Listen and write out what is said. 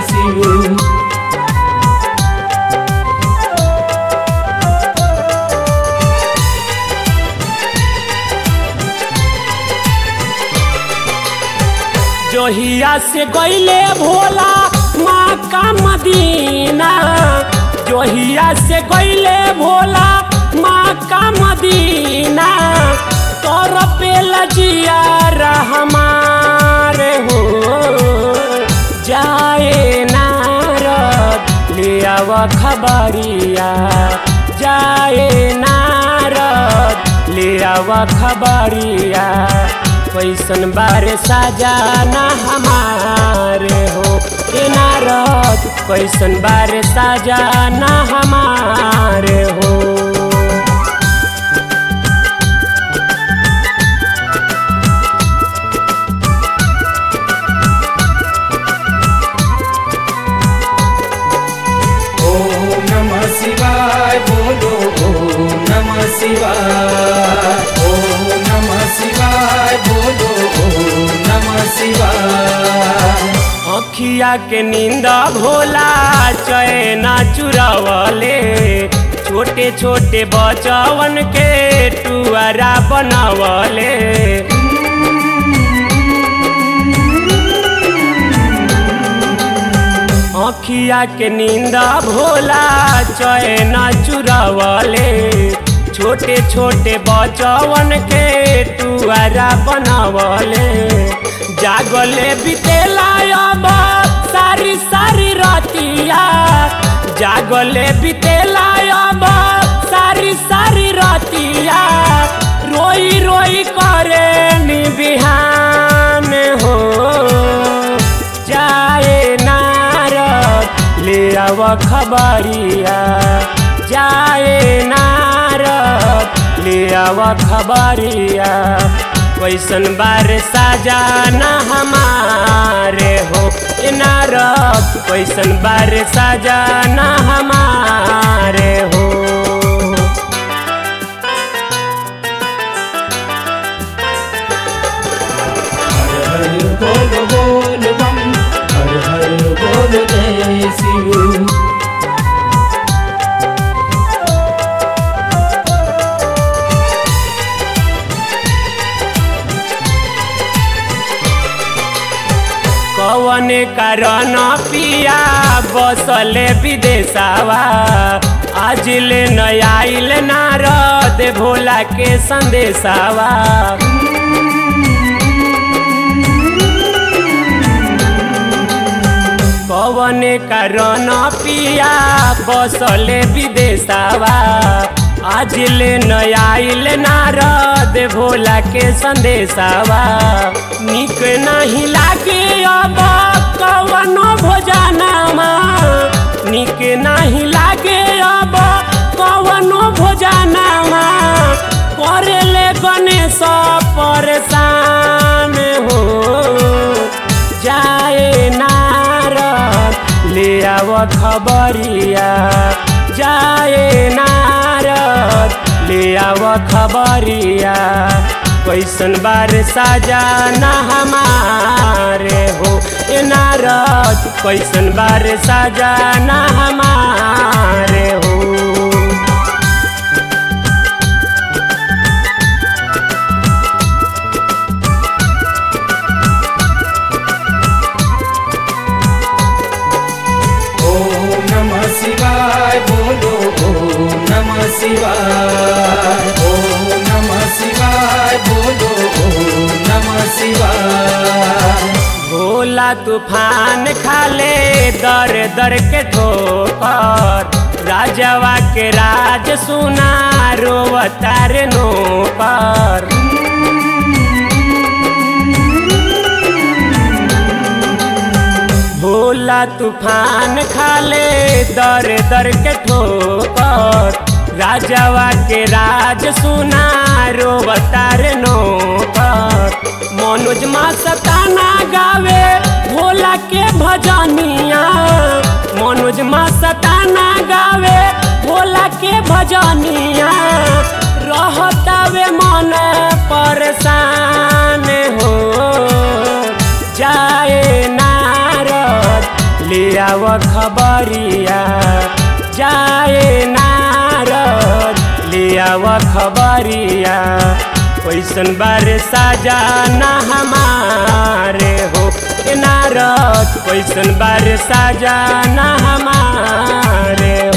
शिव जोहिया से गईले भोला माँ का मदीना जोहिया से गईले भोला माँ का मदीना तोर पे लजिया हमारे हो जाए नारद ले आव खबरिया जाए नारद ले आव खबरिया कैसन बारे साजाना हमारे हो ए नारद कैसन बारे साजाना हमारे हो ओम नमः शिवाय बोलो ओम नमः शिवाय ओम नमः शिवाय बोलो ओम नमः शिवाय अखिया के नींद भोला चैन चुरावले छोटे छोटे बचवन के टुआरा बनवले अखिया के नींद भोला चैन चुरावले छोटे छोटे बचवन के टुआरा बनवले जागले बितेला अब सारी सारी रतिया जागले बितेला अब सारी सारी रतिया रोई रोई करे नी बिहान हो जाए नारद ले आव खबरिया जाए नारद ले आव खबरिया कैसन बार साजाना हमारे हो ए नारद कैसन बार साजाना हमारे हो हर हर बोल बोल बम हर हर बोल जय शिव कवन कारण पिया बसले विदेशवा आज ले नयाइल नारद भोला के संदेशवा कवन कारण पिया बसले विदेशवा आज ले नयाइल नारद भोला के संदेशवा निक नहीं लागे अब कवनो भोजनमा निक नहीं लागे अब कवनो भोजनमा करेले गणेश परेशान हो जाए नारद ले आव खबरिया जाए नारद ले आव खबरिया कैसन बार साजाना हमारे हो ए नारद कैसन बार साजाना हमारे हो ओम नमः शिवाय बोलो ओम नमः शिवाय ओम नमः शिवाय बोलो ओम नमः शिवाय भोला तूफान खाले दर दर के ठोकर राजवा के राज सुना रोवतार नोकर भोला तूफान खाले दर दर के ठोकर राजवा के राज सुना रोवतार नोकर मनोज मा सताना गावे भोला के भजनिया मनोज मा सताना गावे भोला के भजनिया रहतावे मन परेशान हो जाए नारद ले आव खबरिया जाए नारद ले आव खबरिया कैसन बारे साजाना हमारे हो ए नारद कैसन बारे साजाना हमारे